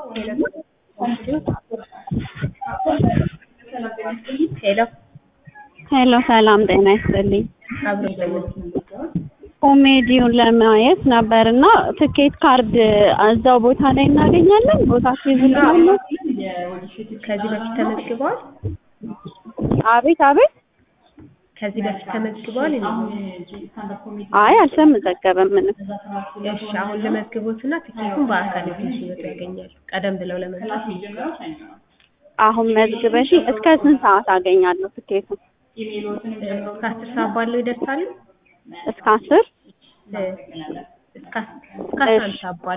ሄሎ ሄሎ ሰላም ጤና ይስጥልኝ። አብሮ ይዘኛል። ኮሜዲውን ለማየት ነበር እና ትኬት ካርድ እዛው ቦታ ላይ እናገኛለን። ቦታ ሲይዙልናል። ከዚህ በፊት ተመዝግበዋል? አቤት አቤት። ከዚህ በፊት ተመዝግበዋል? አይ አልተመዘገበም ምንም። እሺ አሁን ልመዝግቦትና ትኬቱን በአካል እዚህ ሲመጡ ያገኛሉ። ቀደም ብለው ለመምጣት አሁን መዝግበሽ እስከ ስንት ሰዓት አገኛለሁ ትኬቱን? እስከ አስር ሰዓት ባለው ይደርሳሉ። እስከ አስር እስከ እስከ አስራ አንድ ሰዓት ባለው